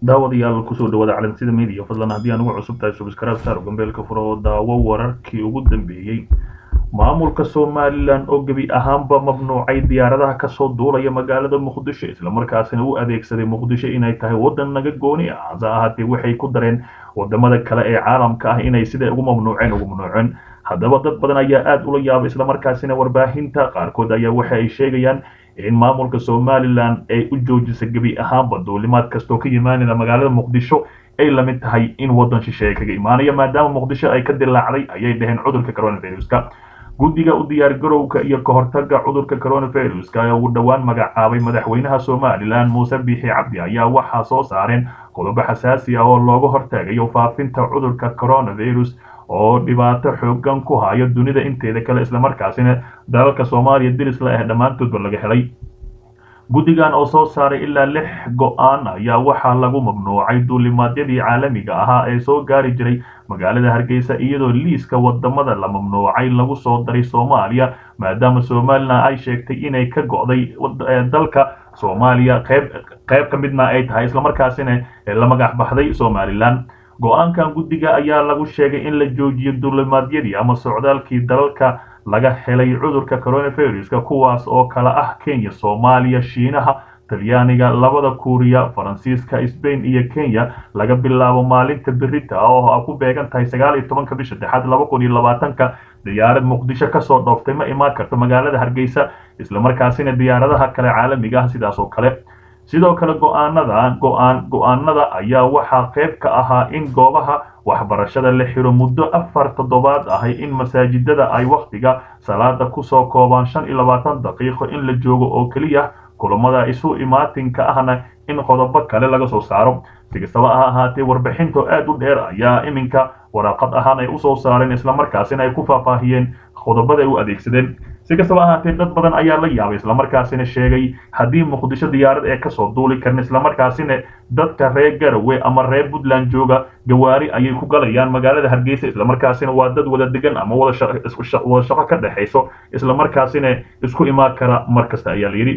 daawadayaal kusoo dhawaada calansida media fadlan haddii aan ugu cusub tahay subscribe saar gambeelka furo oo daawo wararkii ugu dambeeyey maamulka somalilan oo gebi ahaanba mamnuucay diyaaradaha kasoo duulaya magaalada muqdisho islamarkaasina u adeegsaday muqdisho inay tahay wadan naga gooni ah hase ahaatee waxay ku dareen wadamada kale ee caalamka ah inay siday ugu mamnuuceen ugu mamnuuceen haddaba dad badan ayaa aada ula yaabay islamarkaasina warbaahinta qaarkood ayaa waxa ay sheegayaan in maamulka somalilan ay u joojisa gebi ahaanba duulimaad kastoo ka yimaanaya magaalada muqdisho ay lamid tahay in wadan shisheeye kaga imaanaya maadaama muqdisho ay ka dilaacday ayay dhaheen cudurka coronaviruska guddiga u diyaargarowga iyo kahortaga cudurka coronaviruska ee ugu dhowaan magacaabay madaxweynaha somalilan muuse biixi cabdi ayaa waxaa soo saareen qodobo xasaasi ah oo looga hortagayo faafinta cudurka coronavirus oo dhibaato xoogan ku hayo dunida inteeda kale islamarkaasina dalalka soomaaliya dirisla ah dhammaantoodba laga helay guddigan oo soo saaray ilaa lix go-aan ayaa waxaa lagu mamnuucay duulimaadyadii caalamiga ahaa ee soo gaari jiray magaalada hargeysa iyadoo liiska wadamada la mamnuucay lagu soo daray soomaaliya maadaama somalilan ay sheegtay inay ka go'day dalka soomaaliya qeyb qeyb ka midna ay tahay islamarkaasina la magac baxday somalilan go-aankan guddiga ayaa lagu sheegay in la joojiyo duulimaadyadii ama socdaalkii dalalka laga helay cudurka coronaviruska kuwaas oo kala ah kenya soomaaliya shiinaha talyaaniga labada kuuriya faransiiska sbain iyo kenya laga bilaabo maalinta berita oo ku beegan tahay sagaal iyo tobanka bisha dexaad laba kun iyo labaatanka diyaarad muqdisho kasoo dhooftay ma imaan karto magaalada hargeysa islamarkaasina diyaaradaha kale caalamiga ah sidaas oo kale sidoo kale go-aanada go-aan go-aanada ayaa waxaa qayb ka ahaa in goobaha waxbarashada la xiro muddo afar toddobaad ahay in masaajidada ay wakhtiga salaada kusoo koobaan shan iyo labaatan daqiiqo in la joogo oo keliya kulamada isu imaatinka ahna in qodobo kale laga soo saaro si kastaba ha ahaatee warbixinto aad u dheer ayaa iminka waraaqad ahaan ay usoo saareen islamarkaasina ay ku faahfaahiyeen qodobada ay u adeegsadeen si kastaba ahaatee dad badan ayaa la yaabay islamarkaasina sheegay haddii muqdisho diyaarad ee kasoo duuli karin islamarkaasina dadka reer garowe ama reer puntland jooga gawaari ayay ku galayaan magaalada hargeysa islamarkaasina waa dad wada degan ama wada wada shaqo ka dhexayso islamarkaasina isku imaan kara mar kasta ayaa layidhi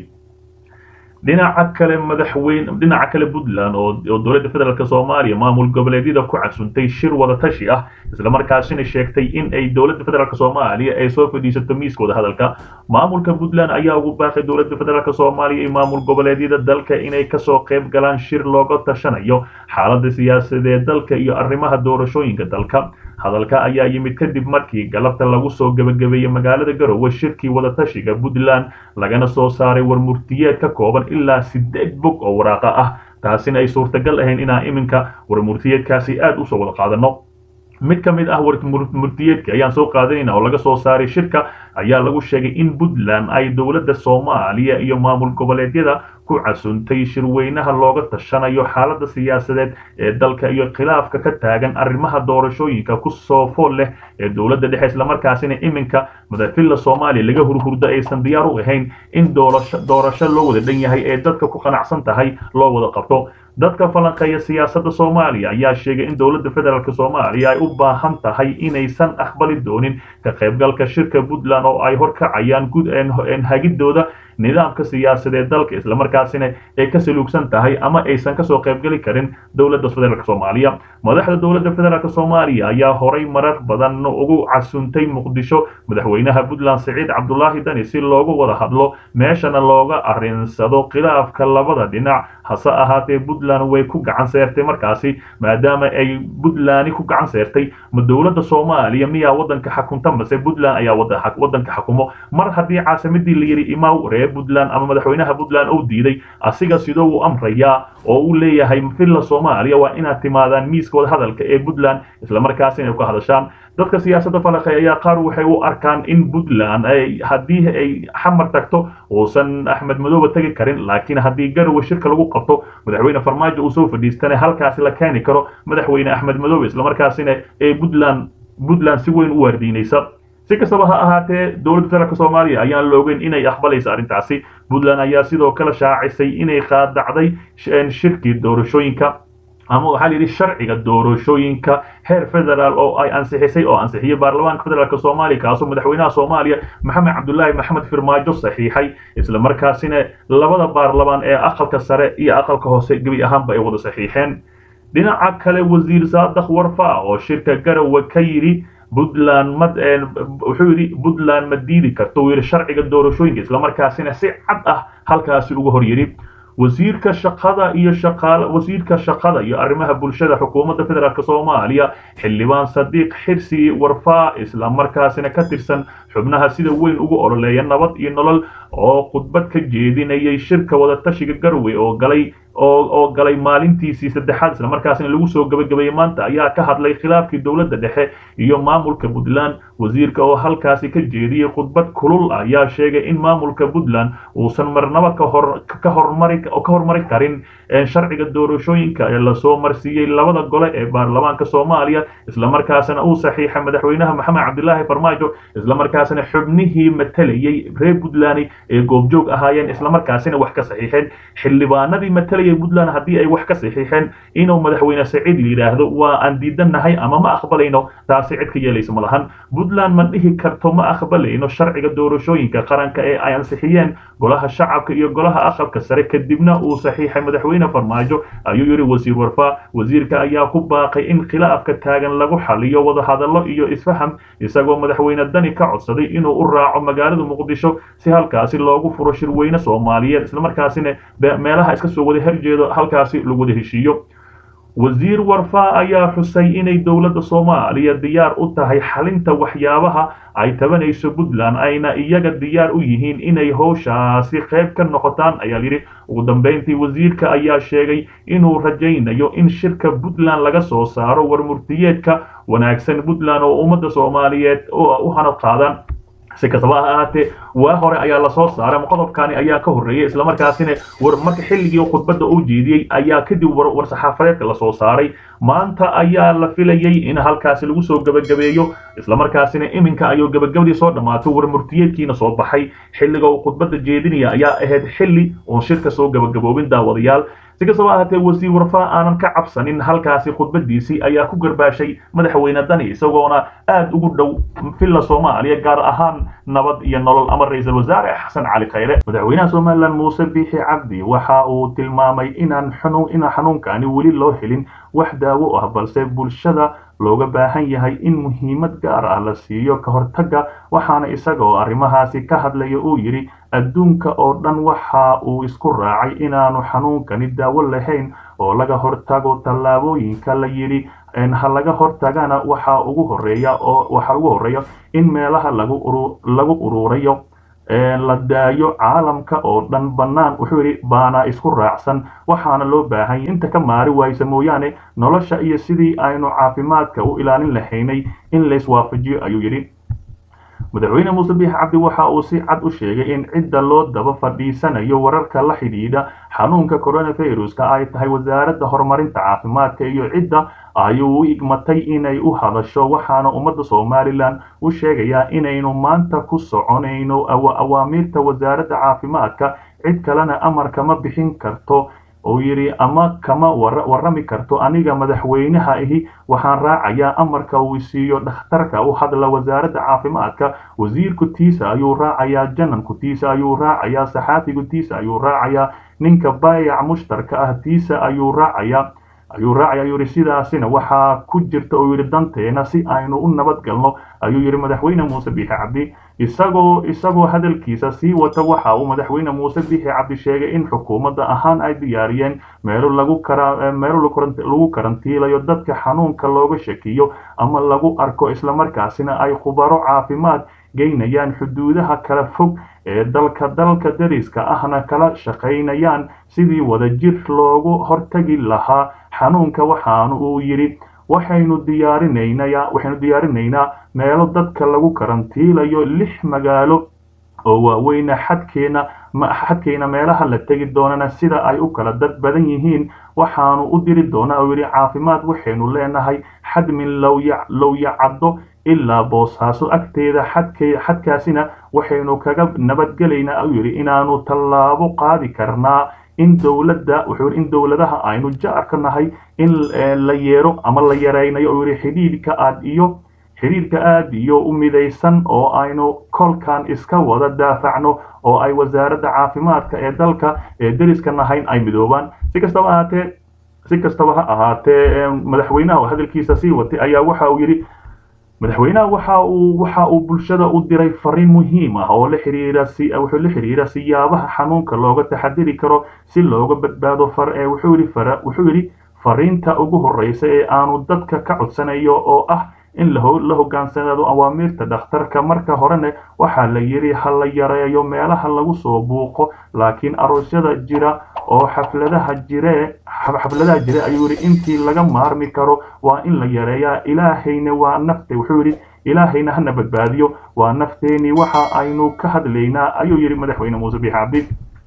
dhinaca kale madaxweyne dhinaca kale puntland oo dowladda federaalk soomaaliya maamul goboleedyada ku casuntay shir wada tashi ah islamarkaasina sheegtay in ay dowladda federaalk soomaaliya ay soo fadhiisato miiskooda hadalka maamulka puntland ayaa ugu baaqay dowladda federaalk soomaaliya iyo maamul goboleedyada dalka inay kasoo qayb galaan shir looga tashanayo xaalada siyaasadeed dalka iyo arrimaha doorashooyinka dalka hadalka ayaa yimid kadib markii galabta lagu soo gebagabeeyey magaalada garowe shirkii wadatashiga puntland lagana soo saaray warmurtiyeed ka kooban ilaa sideed bog oo waraaqa ah taasina ay suurtagal ahayn inaan iminka warmurtiyeedkaasi aada usoo wada qaadano mid ka mid ah warmurtiyeedka ayaan soo qaadanayna oo laga soo saaray shirka ayaa lagu sheegay in puntland ay dowladda soomaaliya iyo maamul goboleedyada ku casuntay shirweynaha looga tashanayo xaalada siyaasadeed ee dalka iyo khilaafka ka taagan arrimaha doorashooyinka kusoo fool leh ee dowladda dhexe islamarkaasina iminka madaxfilla soomaaliya laga hurhurdo aysan diyaar u ahayn in doorasho loo wada dhan yahay ee dadka ku qanacsan tahay loo wada qabto dadka falanqeeya siyaasadda soomaaliya ayaa sheegay in dowladda federaalk soomaaliya ay u baahan tahay inaysan aqbali doonin ka qaybgalka shirka puntland oo ay horkacayaan gud hagidooda nidaamka siyaasadeed dalka islamarkaasina ay ka saluugsan tahay ama aysan kasoo qaybgeli karin dowladda federaalk soomaaliya madaxda dowladda federaalk soomaaliya ayaa horay marar badan ugu casuntay muqdisho madaxweynaha puntland siciid cabdulaahi dani si loogu wada hadlo meeshana looga arinsado khilaafka labada dhinac hase ahaatee puntland way ku gacan seertay markaasi maadaama ay puntland ku gacan seertay ma dowladda soomaaliya miyaa wadanka xakunta mase puntland ayaa wadanka xakumo mar haddii caasimadii la yidhi imaw reer puntland ama madaxweynaha puntland uu diiday asiga sidoo uu amrayaa oo uu leeyahay villa soomaaliya waa inaad timaadaan miiskooda hadalka ee puntland islamarkaasina ay ka hadashaan dadka siyaasadda falaqe ayaa qaar waxay u arkaan in puntland ay haddii ay xamar tagto uusan axmed madoobe tegi karin laakiin haddii garowe shirka lagu qabto madaxweyne farmaajo uu soo fadhiistana halkaasi la keeni karo madaxweyne axmed madoobe islamarkaasina ee puntland puntland si weyn u waardiinaysa si kastaba ha ahaatee dowladda federaalk soomaaliya ayaan la ogeyn inay aqbalaysa arrintaasi puntland ayaa sidoo kale shaacisay inay qaadacday shirkii doorashooyinka ama waxaa la yidhi sharciga doorashooyinka heer federaal oo ay ansixisay oo ansixiyey baarlamaanka federaalk soomaaliya kaasoo madaxweynaha soomaaliya maxamed cabdulaahi maxamed firmaajo saxiixay isla markaasina labada baarlamaan ee aqalka sare iyo aqalka hoose gebi ahaanba ay wada saxiixeen dhinaca kale wasiir saadax warfa oo shirka garowe ka yidhi puntland ma wuxuu yidhi puntland ma diidi karto uu yidhi sharciga doorashooyinka islamarkaasina si cad ah halkaasi uga hor yidhi wasiirka shaqada iyo shaqaale wasiirka shaqada iyo arrimaha bulshada xukuumadda federaalk soomaaliya xildhibaan sadiiq xirsi warfaa isla markaasina ka tirsan xubnaha sida weyn ugu ololeeya nabad iyo nolol oo khudbad ka jeedinayay shirka wadatashiga garwe oo galay oo galay maalintiisii saddexaad isla markaasina lagu soo gabagabeeyey maanta ayaa ka hadlay khilaafkii dowladda dhexe iyo maamulka puntland wasiirka oo halkaasi ka jeediyey khudbad kulul ayaa sheegay in maamulka puntland uusan marnaba kahor ka hormari ka hormari karin sharciga doorashooyinka ee lasoo marsiiyey labada gole ee baarlamaanka soomaaliya islamarkaasina uu saxiixay madaxweynaha maxamed cabdilaahi farmaajo islamarkaasina xubnihii matalayey reer puntland ee goobjoog ahaayeen islamarkaasina wax ka saxiixeen xildhibaanadii matalayay puntland haddii ay wax ka saxiixeen inuu madaxweyne saciid yidhaahdo waa aan diidannahay ama ma aqbalayno taasi cid ka yeelaysa ma lahan puntland ma dhihi karto ma aqbalayno sharciga doorashooyinka qaranka ee ay ansixiyeen golaha shacabka iyo golaha aqalka sare kadibna uu saxiixay madaxweyne farmaajo ayuu yidhi wasiir warfaa wasiirka ayaa ku baaqay in khilaafka taagan lagu xaliyo wadahadallo iyo isfaham isagoo madaxweyne dani ka codsaday inuu u raaco magaalada muqdisho si halkaasi loogu furo shirweyne soomaaliyeed islamarkaasina meelaha iska soo wada horjeedo halkaasi lagu wada heshiiyo wasiir warfaa ayaa xusay inay dowladda soomaaliya diyaar u tahay xalinta waxyaabaha ay tabanayso puntland ayna iyaga diyaar u yihiin inay howshaasi qayb ka noqotaan ayaa yidhi ugu dambeyntii wasiirka ayaa sheegay inuu rajaynayo in shirka puntland laga soo saaro warmurtiyeedka wanaagsan puntland oo ummadda soomaaliyeed u hanad qaadaan si kastaba ha ahaatee waa hore ayaa lasoo saaray qodobkani ayaa ka horreeyay islamarkaasina war marka xilligii khudbadda uu jeediyey ayaa kadib war saxaafadeedka lasoo saaray maanta ayaa la filayay in halkaasi lagu soo gebagabeeyo islamarkaasina iminka ayuu gebagabadii soo dhammaatay war murtiyeedkiina soo baxay xilliga uu khudbadda jeedinaya ayaa ahayd xilli uun shirka soo gebagaboobin daawadayaal si kastaba ahaatee wasiir warfaa aanan ka cabsanin halkaasi khudbadiisii ayaa ku garbaashay madaxweyne dani isagoona aad ugu dhow villa soomaaliya gaar ahaan nabad iyo nolol ama ra-iisul wasaare xasan cali khayre madaxweynaha somalilan muuse biixi cabdi waxa uu tilmaamay inaan xanuun inaan xanuunkani weli loo helin wax daawo ah balse bulshada looga baahan yahay in muhiimad gaar ah la siiyo ka hortagga waxaana isaga oo arrimahaasi ka hadlaya uu yidhi adduunka oo dhan waxa uu isku raacay inaanu xanuunkani daawo lahayn oo laga hortago tallaabooyinka la yidhi ha laga hortagana waxa ugu horeeya oo waxa ugu horeeya in meelaha lagu uru lagu ururayo la daayo caalamka oo dhan bannaan wuxuu yidhi baana isku raacsan waxaana loo baahanya inta ka maari waysa mooyaane nolosha iyo sidii aynu caafimaadka u ilaalin lahaynay in layswaafajiyo ayuu yidhi madaxweyne muuse biix cabdi waxa uu si cad u sheegay in cidda loo daba fadhiisanayo wararka la xidhiidha xanuunka coronaviruska ay tahay wasaaradda horumarinta caafimaadka iyo cidda ayuu u igmatay inay u hadasho waxaana ummadda somalilan u sheegayaa inaynu maanta ku soconayno awaamiirta wasaaradda caafimaadka cid kalena amar kama bixin karto uu yidhi ama kama warrami karto aniga madaxweynaha ahi waxaan raacayaa amarka uu siiyo dhakhtarka u hadla wasaaradda caafimaadka wasiirku tiisa ayuu raacayaa jananku tiisa ayuu raacayaa saxaafigu tiisa ayuu raacayaa ninka baayac mushtarka ah tiisa ayuu raacayaa ayuu raacaya ayuu yidhi sidaasina waxaa ku jirta uu yidhi danteena si aynu u nabad galno ayuu yidhi madaxweyne muuse biixi cabdi isagoo isagoo hadalkiisa sii wata waxa uu madaxweyne muuse biixi cabdi sheegay in xukuumadda ahaan ay diyaariyeen meelo lagu kara meelo lagu karantiilayo dadka xanuunka looga shakiyo ama lagu arko islamarkaasina ay khubaro caafimaad geynayaan xuduudaha kala fog ee dalka dalka dariska ahna kala shaqaynayaan sidii wadajir loogu hortagi lahaa xanuunka waxaanu uu yidhi waxaynu diyaarinaynaa waxaynu diyaarinaynaa meelo dadka lagu karantiilayo lix magaalo oo waaweyna xadkeena xadkeena meelaha la tegi doonana sida ay u kala dad badan yihiin waxaanu u diri doonaa oo yidhi caafimaad waxaynu leenahay xadmin lowyacaddo ilaa boosaaso agteeda xadkaasina waxaynu kaga nabadgelaynaa ayuu yidhi inaanu tallaabo qaadi karnaa in dowladda wuxuu yidhi in dowladaha aynu jaarka nahay in la yeero ama la yaraynayo oo yidhi xidhiidhka aad iyo xidhiidhka aad iyo u midaysan oo aynu kolkan iska wada daafacno oo ay wasaaradda caafimaadka ee dalka ee deriska nahayn ay midoobaan si kastaba ahaatee si kastaba ha ahaatee madaxweynaha oo hadalkiisa sii watay ayaa waxa uu yidhi madaxweynaha waxa uu waxa uu bulshada u diray fariin muhiim ah oo la xiriira si wuxuu la xiriira siyaabaha xanuunka looga taxadiri karo si looga badbaado far ee wuxuu yidhi fara wuxuu yidhi fariinta ugu horreysa ee aanu dadka ka codsanayo oo ah in la hogaansanaado awaamiirta dhakhtarka marka horena waxaa la yidhi ha la yareeyo meelaha lagu soo buuqo laakiin aroosyada jira oo xafladaha jire xafladaha jire ayuu yidhi intii laga maarmi karo waa in la yareeyaa ilaahayna waa nafte wuxuu yidhi ilaahayna hana badbaadiyo waa nafteeni waxa aynu ka hadlaynaa ayuu yidhi madaxweyne muuse biixi cabdi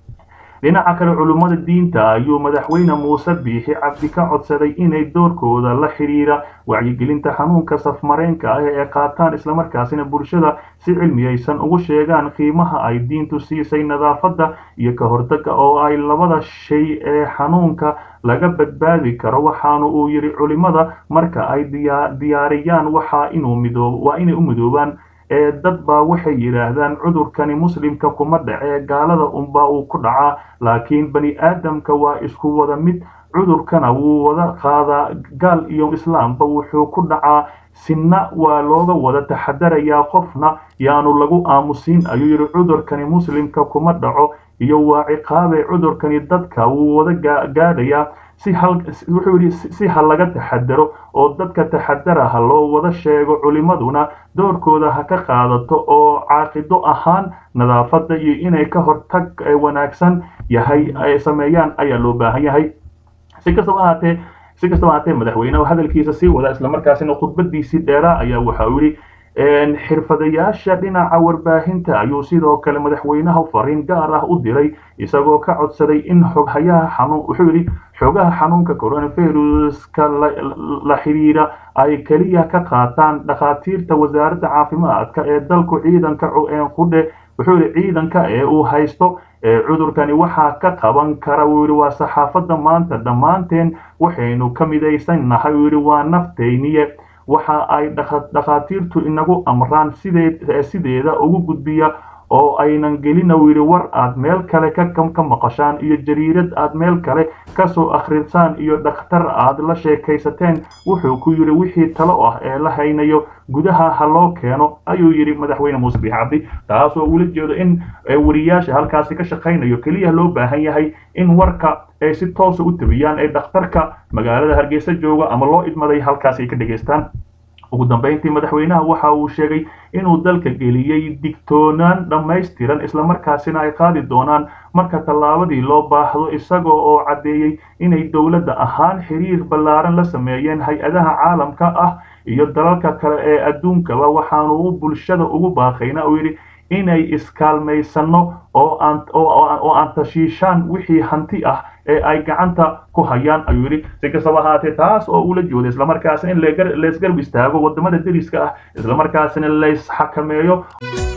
dhinaca kale culummada diinta ayuu madaxweyne muuse biixi cabdi ka codsaday inay doorkooda la xidhiira wacyigelinta xanuunka safmareenka ah ee qaataan islamarkaasina bulshada si cilmiyaysan ugu sheegaan qiimaha ay diintu siisay nadaafadda iyo ka hortagga oo ay labada shay ee xanuunka laga badbaadi karo waxaana uu yidhi culimmada marka ay diyaariyaan waxaa inuu midoob waa inay u midoobaan ee dad baa waxay yidhaahdaan cudurkani muslimka kuma dhacee gaalada unbaa uu ku dhacaa laakiin bani aadamka waa isku wada mid cudurkana wuu wada qaadaa gaal iyo islaamba wuxuu ku dhacaa sinna waa looga wada taxadarayaa qofna yaanu lagu aamusiin ayuu yidhi cudurkani muslimka kuma dhaco iyo waa ciqaabee cudurkani dadka wuu wada gaadhayaa si hal wuxuu yidhi si ha laga taxadaro oo dadka taxadara ha loo wada sheego culimmaduna doorkooda ha ka qaadato oo caaqido ahaan nadaafadda iyo inay ka hortag wanaagsan yahay ay sameeyaan ayaa loo baahan yahay si kastaba ahaatee si kastaba ahaatee madaxweynehu hadalkiisa sii wada islamarkaasina khudbadiisii dheeraa ayaa waxa uu yidhi xirfadayaasha dhinaca warbaahinta ayuu sidoo kale madaxweynaha fariin gaar ah u diray isagoo ka codsaday in xoghayaha xanuun wuxuu yidhi xogaha xanuunka coronaviruska la xidhiira ay keliya ka qaataan dhakhaatiirta wasaaradda caafimaadka ee dalku ciidanka qudhe wuxuu yidhi ciidanka ee uu haysto cudurkani waxaa ka qaban kara wuu yidhi waa saxaafadda maanta dhammaanteen waxaynu ka midaysan nahay wuu yidhi waa naftayniye waxa ay dhakhaatiirtu inagu amraan sideeda ugu gudbiya oo aynan gelina uu yidhi war aad meel kale ka maqashaan iyo jariirad aad meel kale kasoo akhrisaan iyo dhakhtar aad la sheekaysateen wuxuu ku yidhi wixii talo ah ee la haynayo gudaha ha loo keeno ayuu yidhi madaxweyne muuse biix cabdi taasoo ula jeedo in wariyaasha halkaasi ka shaqaynayo keliya loo baahan yahay in warka ay si toosa u tabiyaan ee dhakhtarka magaalada hargeysa jooga ama loo idmaday halkaasi ay ka dhegaystaan ugu dambeyntii madaxweynaha waxa uu sheegay inuu dalka geliyey digtoonaan dhammaystiran islamarkaasina ay qaadi doonaan marka tallaabadii loo baahdo isagoo oo caddeeyey inay dowladda ahaan xiriir ballaaran la sameeyeen hay-adaha caalamka ah iyo dalalka kale ee adduunkaba waxaanu u bulshada ugu baaqayna uu yidhi inay iskaalmaysanno oo aan oo aan tashiishaan wixii hanti ah ee ay gacanta ku hayaan ayuu yidhi si kastaba ahaatee taas oo ula jooda islamarkaasina in laysgarab istaago wadamada deriska ah islamarkaasina laysxakameeyo